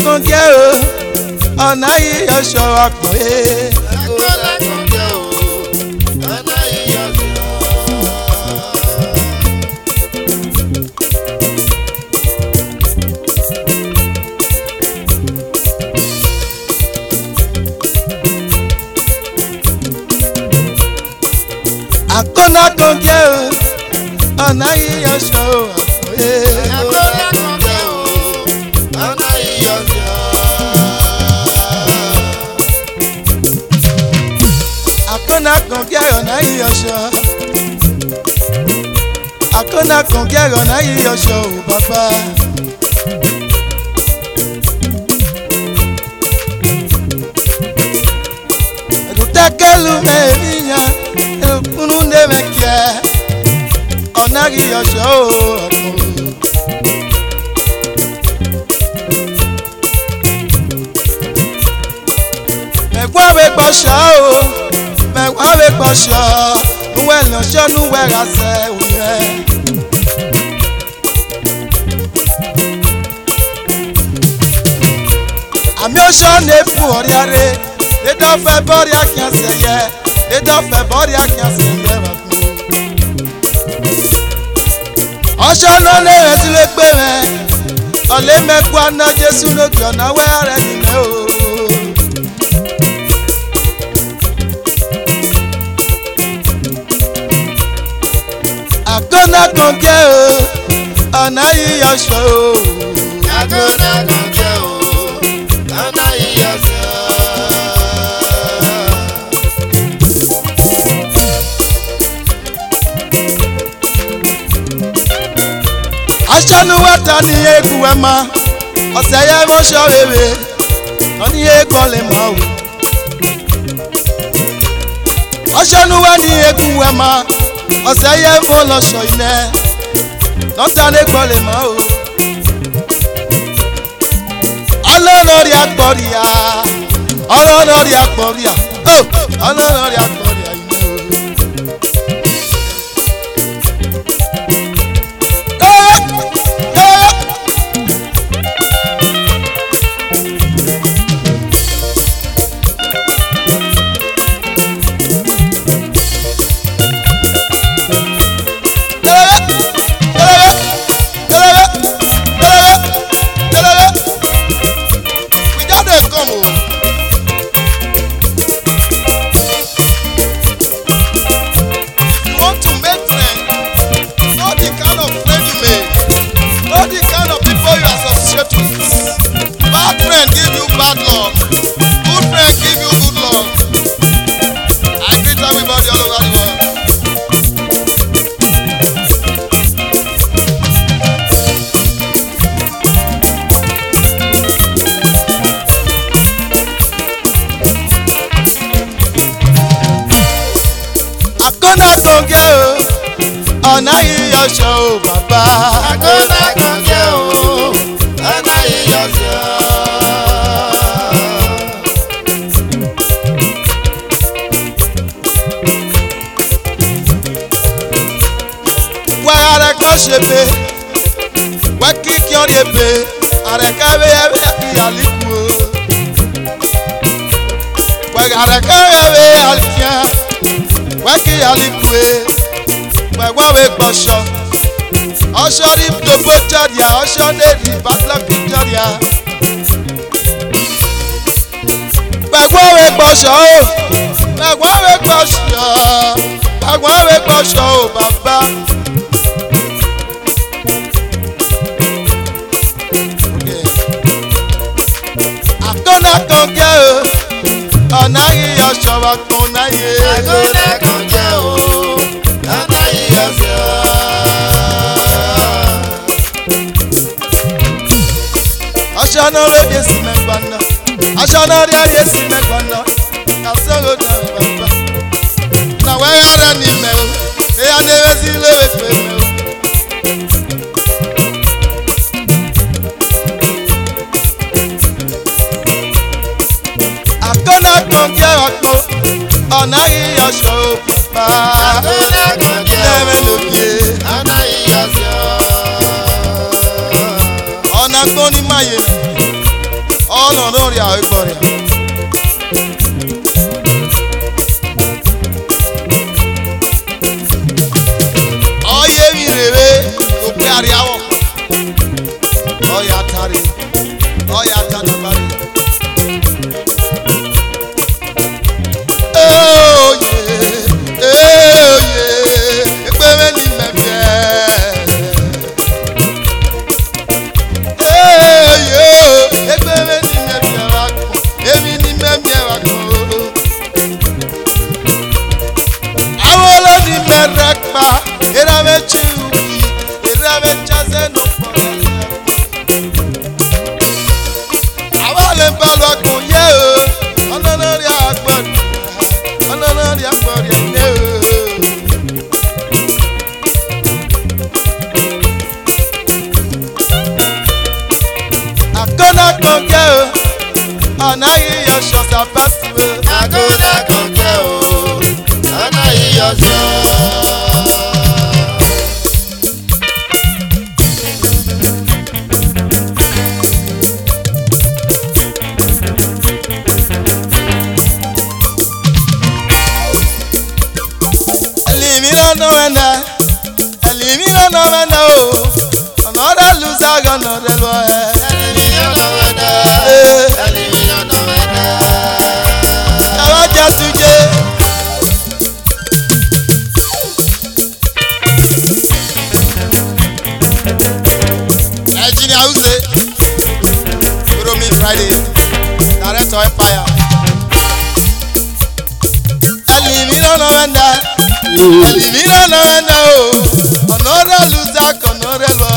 kan jẹ́ o ọ̀nà yìí ọ̀ṣọ́ àpọ̀yé. Agbọ́dá kan jẹ́ o, ọ̀nà ìyọ̀sìn ọ́. àkọ́nà kan jẹ́ o ọ̀nà yìí ọ̀ṣọ́ àpọ̀yé. Agbọ́dá kan jẹ́ o, ọ̀nà ìyọ̀sìn ọ́. àkọ́nà kan jẹ́ ọ̀nà yìí ọ̀ṣọ́. àkọ́nà kan jẹ́ ọ̀nà yìí ọ̀ṣọ́ o bàbá. ẹ̀dùtẹ́kẹ́lu mẹ́rìnyàn ẹ̀kúnnú ndémẹ́kẹ́ ọ̀nà yìí ọ̀ṣọ́ o ọ̀kùnrin. mẹ̀gbọ́n wẹ̀ gbọ́sọ̀ o mẹ̀gbọ́n wẹ̀ gbọ́sọ̀ nuwẹ̀ lọ́sọ̀ nuwẹ̀ rasẹ̀ òyìn. àmì ọ̀sọ̀ n'efu ọ̀rìàrè lédọ́fẹ́ bọ́ọ̀rì àkíyànsẹ̀ yẹ lédọ́fẹ́ bọ́ọ̀rì àkíyànsẹ̀ yẹ wà fún o. ọ̀sọ̀ náà lè rẹ̀ sí lè gbé mẹ́ ọ̀lẹ́ mẹ́kú aná jésù lókè ọ̀nà wẹ́ rẹ̀ nìyẹn o. àkọ́nà kan jẹ́ o ọ̀nà yíyọ ṣọ o. Agbọ́dá kan jẹ́ o, ọ̀nà ìyọ̀sìn ọ́. aṣánuwẹ́ta ní eku ẹ̀ ma ọ̀sẹ̀ yẹ mọ́ṣọ́ rere wọ́n ní ekan lè mọ̀ o. aṣánuwẹ́ ní eku ẹ̀ ma ọ̀sẹ̀ yẹ mọ́ lọ́ṣọ̀ iná lọ́tà lẹ́kọ̀ọ́ lè mọ̀ o. ọlọ́lọ́rí agbọ̀rìà ọlọ́lọ́rí agbọ̀rìà ó ọlọ́lọ́rí agbọ̀rìà iná o. Ẹ ẹ. We just dey come o. You want to make friends? Know the kind of friend you make. Know the kind of people you associate with. Bad friend give you bad luck. Good friend give you good luck. I greet everybody all over the world. àkọ́nà gògé o ọ̀nà ìyọ̀ṣọ́ o bàbá. Agbọ́dá kan jẹ́ o, ọ̀nà ìyọ̀sìn ọ́. wà àrẹ̀kọ́ ṣe pé wà kíkí ọ́ de pé àrẹ̀kọ́ bẹ́ ẹ bẹ́ ìyàlíkù o. wà àrẹ̀kọ́ bẹ́ ẹ bẹ́ àlìkíá wà kí ìyàlíkù e wà wà wẹ́ gbọ́sọ̀ ọ̀ṣọ́ rí gbogbo jọ̀dìá ọ̀ṣọ́ lè rí bàtìlọ́kì jọ̀dìá. gbàgbọ́ wẹ́ gbọ́sọ̀ o gbàgbọ́ wẹ́ gbọ́sọ̀ gbàgbọ́ wẹ́ gbọ́sọ̀ o bàbá. àkọ́nà kan jẹ́ o ọ̀nà yíyọ ṣọ̀wọ́ kan náà yé. Agbọ́dá kan jẹ́ o, ọ̀nà ìyọ̀sìn ọ́. aṣọ náà rẹ̀ yé sí mẹ́gbà náà aṣọ náà rẹ̀ yé sí mẹ́gbà náà kàṣẹ́rò náà rẹ̀ bàbá. na wẹ́yà rẹ̀ ní mẹ́ o èyà ní ewé sí ilé ìwé pé mẹ́ o. àkọ́nà kan jẹ́ ọ̀pọ̀ ọ̀nà yíyọ ṣọ̀wọ́ bàbá. Agbọ́dá kan jẹ́ lẹ́mẹ̀ o, lókè. ọ̀nà ìyọ̀sìn ọ́. ọ̀nà gbọ́n ní máyé nọ n'ọrịa ịgbọrịa ọya emirere okpearị awọ ọya tarị ọya tanabarị oye oye ekpere n'ime bịa eyo ekpere n'ime bịara akụ emi n'ime bịara akụ awolo n'ime rekpa erabe chiubi erabe chaze n'okporo ya awale mbalụ akụ ye o ọnọnọrị agbọrị ọnọnọrị agbọrị ne o akọ́nàkọ́kẹ́ o ọ̀nà yíyọ ṣọ̀ṣà pàṣẹ o. Agoda kọ̀kẹ́ o, ọ̀nà ìyọ̀ṣọ́. ẹlìmí lọ́nà wẹ̀nà ẹlìmí lọ́nà wẹ̀nà o ọ̀nà ọ̀rẹ́ lùsà gànà rẹ̀ lọ ẹ̀. Ẹlẹ́mìíyàn náà wẹ̀dá. Ee. Ẹlẹ́mìíyàn náà wẹ̀dá. ẹ̀rọ jẹ́ tujé. Engineer Use, Romi Friday, Director Empire. Ẹlìmí lọ́nà wẹ̀nà ẹlìmí lọ́nà wẹ̀nà o ọ̀nà ọ̀rẹ́ lùsà gànà rẹ̀ lọ